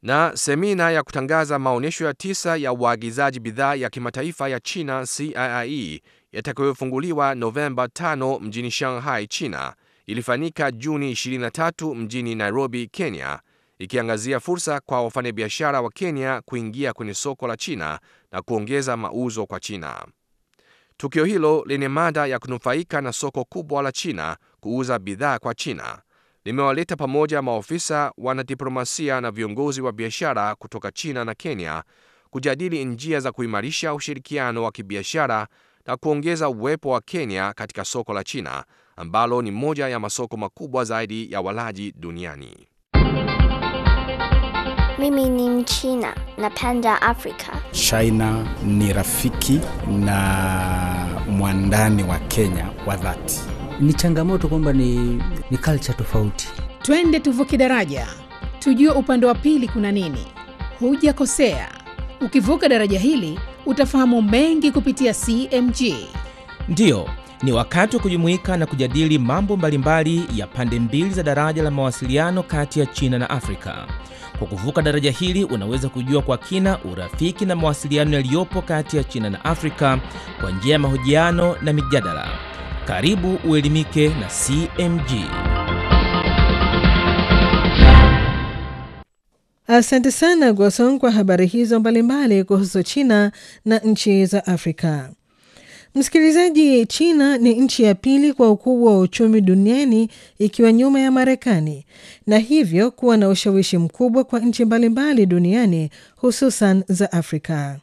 Na semina ya kutangaza maonyesho ya tisa ya uagizaji bidhaa ya kimataifa ya China CIIE yatakayofunguliwa Novemba 5 mjini Shanghai, China ilifanyika Juni 23 mjini Nairobi, Kenya, ikiangazia fursa kwa wafanyabiashara wa Kenya kuingia kwenye soko la China na kuongeza mauzo kwa China. Tukio hilo lenye mada ya kunufaika na soko kubwa la China kuuza bidhaa kwa China limewaleta pamoja maofisa, wanadiplomasia na viongozi wa biashara kutoka China na Kenya kujadili njia za kuimarisha ushirikiano wa kibiashara na kuongeza uwepo wa Kenya katika soko la China ambalo ni moja ya masoko makubwa zaidi ya walaji duniani. Mimi ni Mchina, napenda Afrika. China ni rafiki na mwandani wa Kenya wa dhati. Ni changamoto kwamba ni, ni culture tofauti. Twende tuvuke daraja, tujue upande wa pili kuna nini. Hujakosea, ukivuka daraja hili utafahamu mengi kupitia CMG. Ndiyo, ni wakati wa kujumuika na kujadili mambo mbalimbali ya pande mbili za daraja la mawasiliano kati ya China na Afrika. Kwa kuvuka daraja hili unaweza kujua kwa kina urafiki na mawasiliano yaliyopo kati ya China na Afrika kwa njia ya mahojiano na mijadala. Karibu uelimike na CMG. Asante sana Gwasong kwa habari hizo mbalimbali kuhusu China na nchi za Afrika. Msikilizaji, China ni nchi ya pili kwa ukubwa wa uchumi duniani ikiwa nyuma ya Marekani na hivyo kuwa na ushawishi mkubwa kwa nchi mbalimbali duniani hususan za Afrika.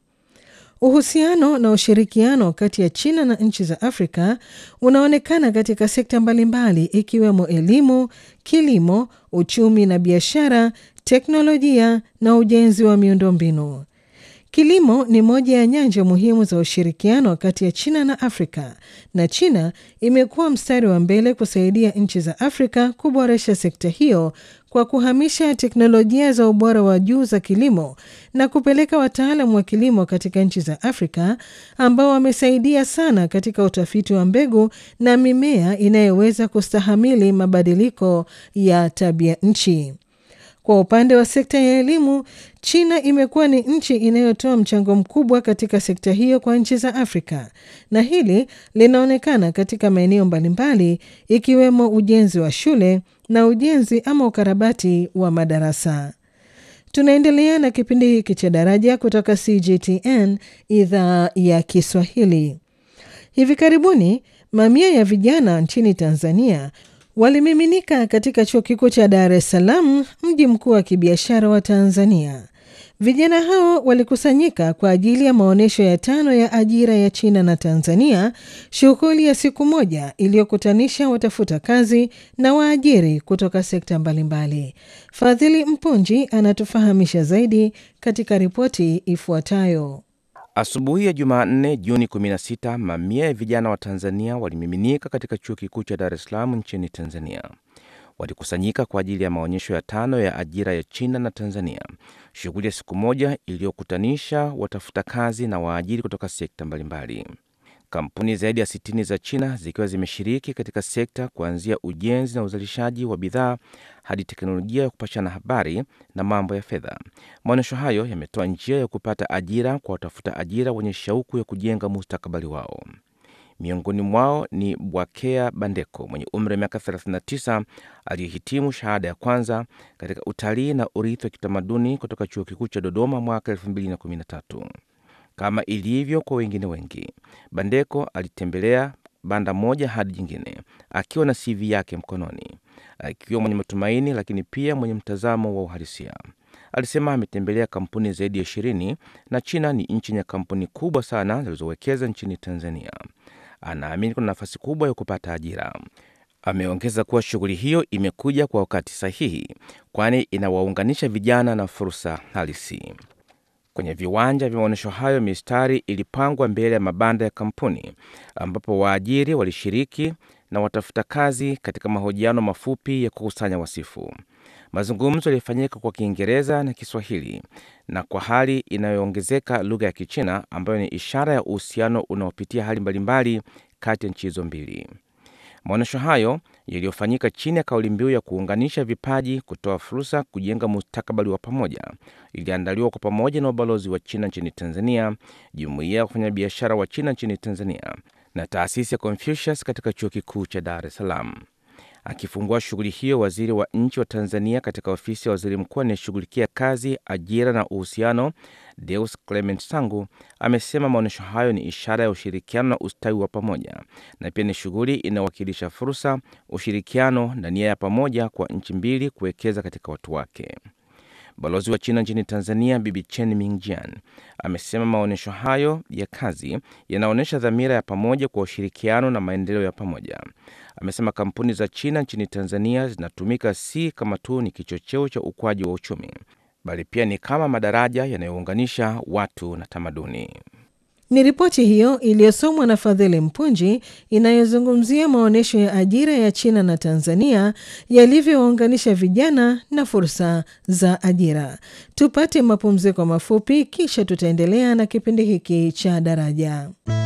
Uhusiano na ushirikiano kati ya China na nchi za Afrika unaonekana katika sekta mbalimbali ikiwemo elimu, kilimo, uchumi na biashara, teknolojia na ujenzi wa miundombinu. Kilimo ni moja ya nyanja muhimu za ushirikiano kati ya China na Afrika, na China imekuwa mstari wa mbele kusaidia nchi za Afrika kuboresha sekta hiyo kwa kuhamisha teknolojia za ubora wa juu za kilimo na kupeleka wataalamu wa kilimo katika nchi za Afrika ambao wamesaidia sana katika utafiti wa mbegu na mimea inayoweza kustahamili mabadiliko ya tabia nchi. Kwa upande wa sekta ya elimu, China imekuwa ni nchi inayotoa mchango mkubwa katika sekta hiyo kwa nchi za Afrika, na hili linaonekana katika maeneo mbalimbali ikiwemo ujenzi wa shule na ujenzi ama ukarabati wa madarasa. Tunaendelea na kipindi hiki cha Daraja kutoka CGTN idhaa ya Kiswahili. Hivi karibuni mamia ya vijana nchini Tanzania walimiminika katika chuo kikuu cha Dar es Salaam, mji mkuu wa kibiashara wa Tanzania. Vijana hao walikusanyika kwa ajili ya maonyesho ya tano ya ajira ya China na Tanzania, shughuli ya siku moja iliyokutanisha watafuta kazi na waajiri kutoka sekta mbalimbali. Fadhili Mpunji anatufahamisha zaidi katika ripoti ifuatayo. Asubuhi ya Jumanne, Juni 16, mamia ya vijana wa Tanzania walimiminika katika chuo kikuu cha Dar es Salaam nchini Tanzania. Walikusanyika kwa ajili ya maonyesho ya tano ya ajira ya China na Tanzania, shughuli ya siku moja iliyokutanisha watafuta kazi na waajiri kutoka sekta mbalimbali. Kampuni zaidi ya 60 za China zikiwa zimeshiriki katika sekta kuanzia ujenzi na uzalishaji wa bidhaa hadi teknolojia ya kupashana habari na mambo ya fedha. Maonyesho hayo yametoa njia ya kupata ajira kwa watafuta ajira wenye shauku ya kujenga mustakabali wao. Miongoni mwao ni Bwakea Bandeko mwenye umri wa miaka 39 aliyehitimu shahada ya kwanza katika utalii na urithi wa kitamaduni kutoka chuo kikuu cha Dodoma mwaka 2013. Kama ilivyo kwa wengine wengi, Bandeko alitembelea banda moja hadi jingine akiwa na CV yake mkononi, akiwa mwenye matumaini, lakini pia mwenye mtazamo wa uhalisia. Alisema ametembelea kampuni zaidi ya ishirini na China ni nchi yenye kampuni kubwa sana zilizowekeza nchini Tanzania. Anaamini kuna nafasi kubwa ya kupata ajira. Ameongeza kuwa shughuli hiyo imekuja kwa wakati sahihi, kwani inawaunganisha vijana na fursa halisi. Kwenye viwanja vya maonyesho hayo, mistari ilipangwa mbele ya mabanda ya kampuni ambapo waajiri walishiriki na watafuta kazi katika mahojiano mafupi ya kukusanya wasifu. Mazungumzo yalifanyika kwa Kiingereza na Kiswahili na kwa hali inayoongezeka lugha ya Kichina ambayo ni ishara ya uhusiano unaopitia hali mbalimbali kati ya nchi hizo mbili. Maonyesho hayo yaliyofanyika chini ya kauli mbiu ya kuunganisha vipaji, kutoa fursa, kujenga mustakabali wa pamoja iliandaliwa kwa pamoja na ubalozi wa China nchini Tanzania, jumuiya ya wafanyabiashara wa China nchini Tanzania na taasisi ya Confucius katika chuo kikuu cha Dar es Salaam. Akifungua shughuli hiyo, waziri wa nchi wa Tanzania katika ofisi ya waziri mkuu anayeshughulikia kazi, ajira na uhusiano, Deus Clement Sangu amesema maonyesho hayo ni ishara ya ushirikiano na ustawi wa pamoja na pia ni shughuli inayowakilisha fursa, ushirikiano na nia ya pamoja kwa nchi mbili kuwekeza katika watu wake. Balozi wa China nchini Tanzania Bibi Chen Mingjian amesema maonyesho hayo ya kazi yanaonyesha dhamira ya pamoja kwa ushirikiano na maendeleo ya pamoja. Amesema kampuni za China nchini Tanzania zinatumika si kama tu ni kichocheo cha ukuaji wa uchumi, bali pia ni kama madaraja yanayounganisha watu na tamaduni. Ni ripoti hiyo iliyosomwa na Fadhili Mpunji inayozungumzia maonyesho ya ajira ya China na Tanzania yalivyowaunganisha vijana na fursa za ajira. Tupate mapumziko mafupi, kisha tutaendelea na kipindi hiki cha Daraja.